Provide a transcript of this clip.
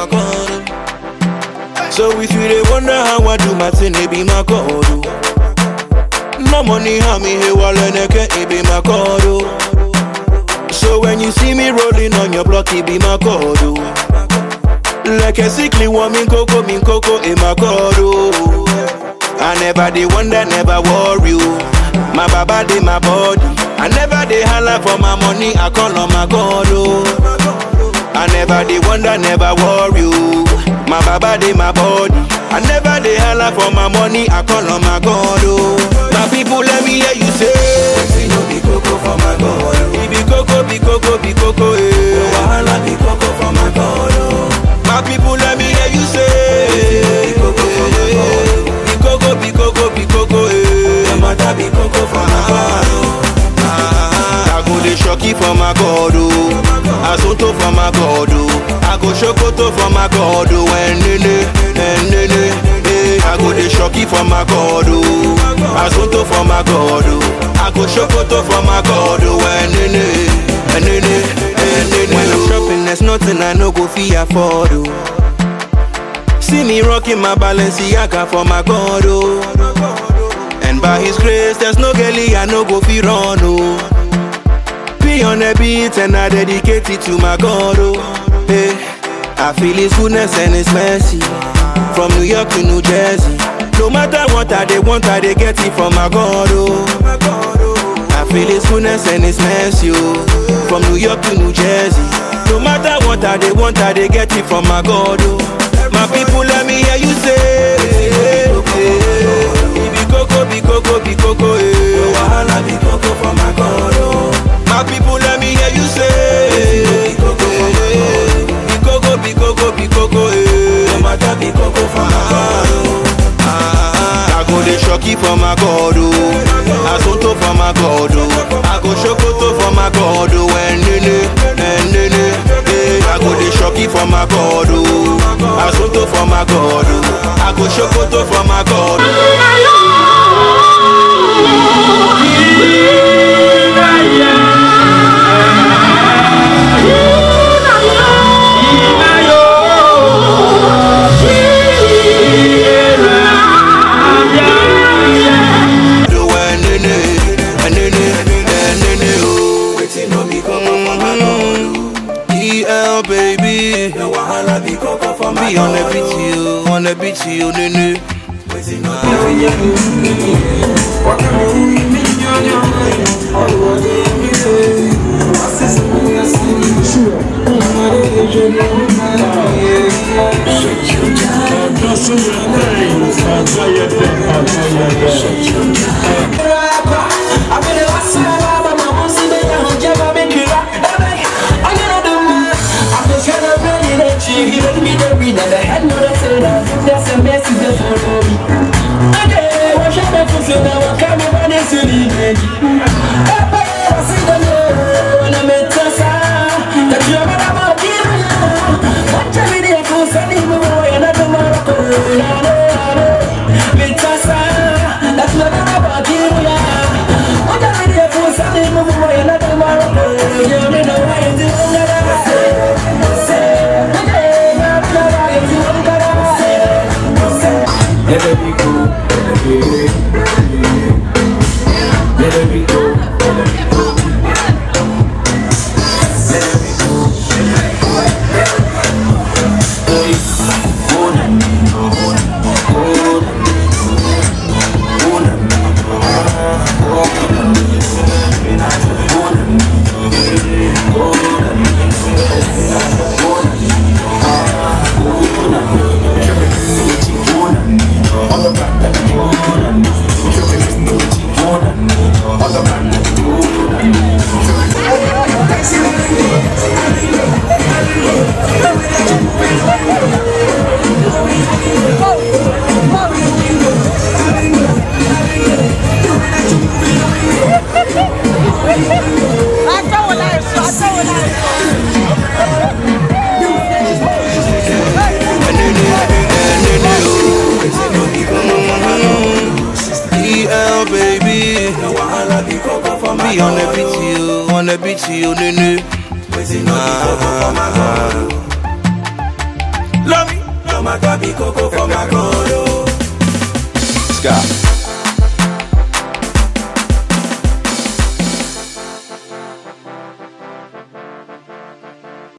my God. oh. So if you dey wonder how I do my thing, it be my God. oh. No money, how me here while it be my God. oh. So when you see me rolling on your block, it be my God. oh. Like a sickly woman, coco, min coco, in my God. oh. I never dey wonder, never worry. oh. My baba dey my body. I never dey holla for my money, I call on my God. Oh. I never dey wonder, never worry. oh. My baba dey my body. I never dey holla for my money, I call on my God. Oh. My people, let me hear you say. Wetin no be koko for my God, oh. Be coco, be coco, be coco, eh. Wahala be koko for my God, oh. My people, let me hear you say. Be coco for my God, Be coco, be coco, be coco, eh. No matter be koko for my God, oh. Ah, I go dey shocky for my God, oh. Asunto for my God, oh. I go shokoto for my God, oh. Enene, enene, eh. I go dey shocky for my God, oh. Asunto for my God, oh. I go shokoto for my God, oh. Enene, enene, enene. When I'm shopping, there's nothing I no go fit afford, oh. See me rocking my Balenciaga for my God, oh. And by His grace, there's no girlie I no go fi run, oh. Be on the beat and I dedicate it to my God, oh. Hey, I feel His goodness and His mercy from New York to New Jersey. No matter what I they want, I they get it from my God, oh. I feel His goodness and His mercy, oh. From New York to New Jersey. No matter what I they want, I they get it from my God, oh. My people, let me hear you say. Be coco, be coco, be coco, eh. Wahala be koko for my God, oh. My people, let me hear you say. Be koko for my God, Be coco, be coco, be coco, eh. No matter be koko for my God, oh. Ah, I go dey shocky for my God, oh. Asunto for my God, oh. I go shokoto for my God, oh. Enene, enene, eh. I go dey shocky for my God, oh. Asunto for my God, oh. I go shokoto for my God, oh. Do enene, enene, enene, oh. Wetin no be koko for my God, oh. EL baby, The wahala be koko for my be on the God, beat, oh. you, on the beat, you, nene. Wetin no be Let it be cool, let it be, let it be cool, let it be cool. Let it be cool, Hey, oh, na, oh, na, oh, na, oh, na, Enene, enene, oh. EL baby, The wahala be koko for my be on the God, beat, oh. you, on the beat, you, nene. Wetin no be koko for my God,